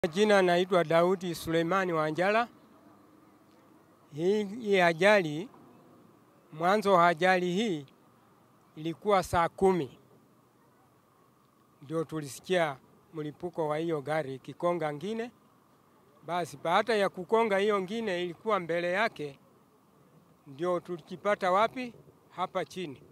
Jina naitwa Daudi Suleimani Wanjala. Hii, hii ajali mwanzo wa ajali hii ilikuwa saa kumi ndio tulisikia mlipuko wa hiyo gari ikikonga ngine. Basi baada ya kukonga hiyo ngine ilikuwa mbele yake, ndio tulikipata wapi? Hapa chini.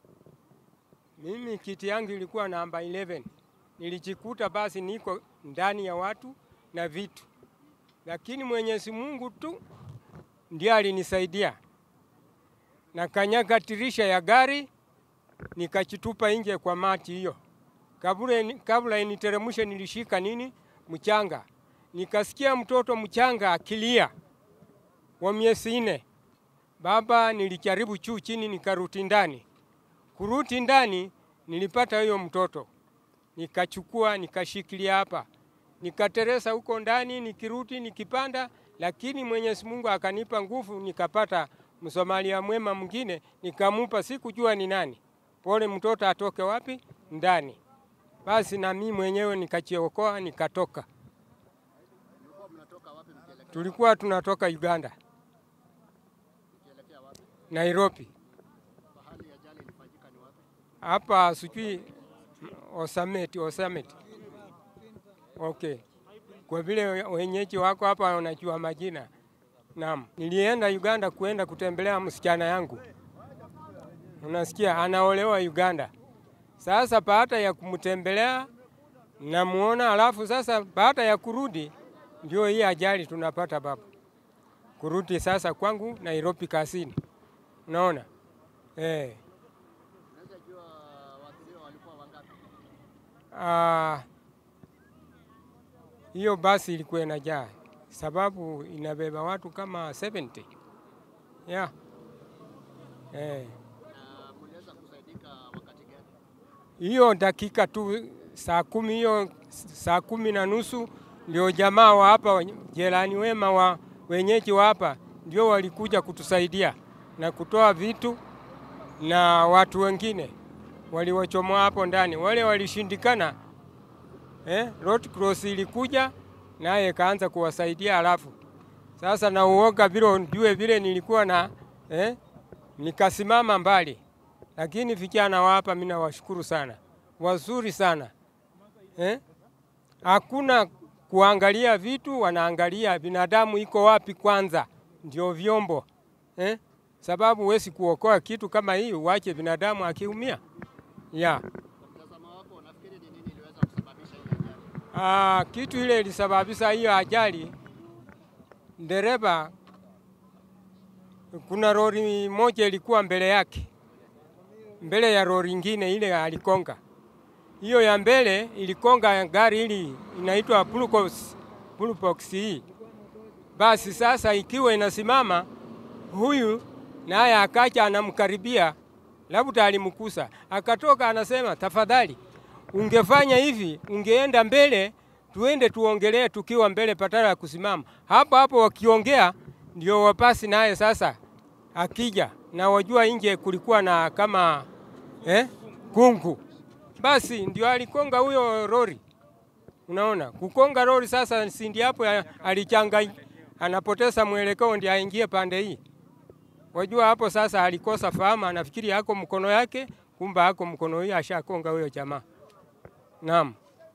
Mimi kiti yangu ilikuwa namba 11 nilijikuta basi niko ndani ya watu na vitu, lakini Mwenyezi Mungu tu ndiye alinisaidia. Na kanyaga tirisha ya gari nikachitupa nje kwa mati hiyo. Kabla kabla initeremshe, nilishika nini mchanga, nikasikia mtoto mchanga akilia wa miezi nne. Baba, nilijaribu juu chini, nikaruti ndani. Kuruti ndani nilipata huyo mtoto nikachukua nikashikilia hapa, nikateresa huko ndani, nikiruti nikipanda, lakini Mwenyezi Mungu akanipa nguvu, nikapata Msomalia mwema mwingine, nikamupa, sikujua ni nani, pole mtoto atoke wapi ndani. Basi na mimi mwenyewe nikachiokoa, nikatoka. Tulikuwa tunatoka Uganda, Nairobi hapa sijui Osameti, Osameti. Okay. Kwa vile wenyeji wako hapa wanajua majina. Naam. Nilienda Uganda kuenda kutembelea msichana yangu. Unasikia anaolewa Uganda. Sasa baada ya kumtembelea namuona, alafu sasa baada ya kurudi ndio hii ajali tunapata baba. Kurudi sasa kwangu Nairobi kasini. Unaona? Eh. Ah, hiyo basi ilikuwa inajaa sababu inabeba watu kama 70 yeah. Eh. Hiyo dakika tu saa kumi hiyo saa kumi na nusu ndio jamaa wa hapa jirani wema wa wenyeji wa hapa ndio walikuja kutusaidia na kutoa vitu na watu wengine waliwachomoa hapo ndani, wale walishindikana. Eh, Red Cross ilikuja naye kaanza kuwasaidia, alafu sasa na uoga vile ujue vile nilikuwa na eh, nikasimama mbali, lakini vijana wa hapa mimi nawashukuru sana, wazuri sana eh, hakuna kuangalia vitu, wanaangalia binadamu iko wapi kwanza, ndio vyombo eh, sababu huwezi kuokoa kitu kama hii uache binadamu akiumia ya Ah, kitu ile ilisababisha hiyo ajali, dereva, kuna lori moja ilikuwa mbele yake, mbele ya lori ingine ile alikonga. Hiyo ya mbele ilikonga gari hili inaitwa Blue Box hii. Basi sasa ikiwa inasimama, huyu naye akacha anamkaribia labda alimkusa, akatoka anasema, tafadhali ungefanya hivi, ungeenda mbele, tuende tuongelee tukiwa mbele, patala ya kusimama hapo hapo. Wakiongea ndio wapasi naye sasa akija na wajua, nje kulikuwa na kama eh, kungu, basi ndio alikonga huyo lori. Unaona, kukonga lori sasa, sindi hapo alichanga, anapoteza mwelekeo, ndio aingie pande hii Wajua hapo sasa alikosa fahamu, anafikiri yako mkono yake, kumba hako mkono hii ashakonga huyo jamaa. Naam.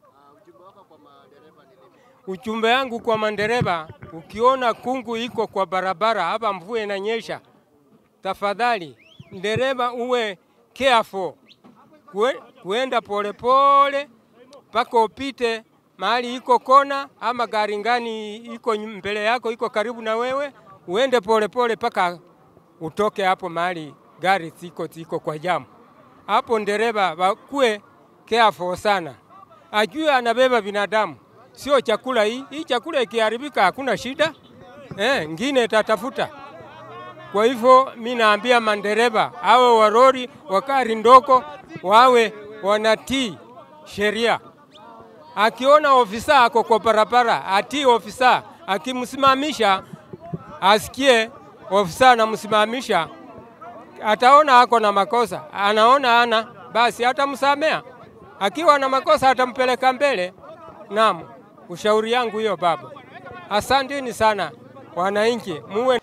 Ujumbe yangu kwa mandereva, ukiona kungu iko kwa barabara hapa, mvua inanyesha, tafadhali dereva uwe careful, Kue, kuenda polepole mpaka upite mahali iko kona ama gari ngani iko mbele yako iko karibu na wewe, uende polepole mpaka utoke hapo mahali gari ziko ziko kwa jamu hapo. Dereva wakue careful sana, ajue anabeba binadamu, sio chakula. Hii hii chakula ikiharibika hakuna shida eh, ngine tatafuta. Kwa hivyo mi naambia mandereva awe warori wakari ndoko wawe wanatii sheria. Akiona ofisa ako kwa barabara atii ofisa, akimsimamisha asikie ofisa anamsimamisha, ataona ako na makosa, anaona ana basi atamsamea. Akiwa na makosa atampeleka mbele. Naam, Ushauri yangu hiyo baba. Asanteni sana wananchi, muwe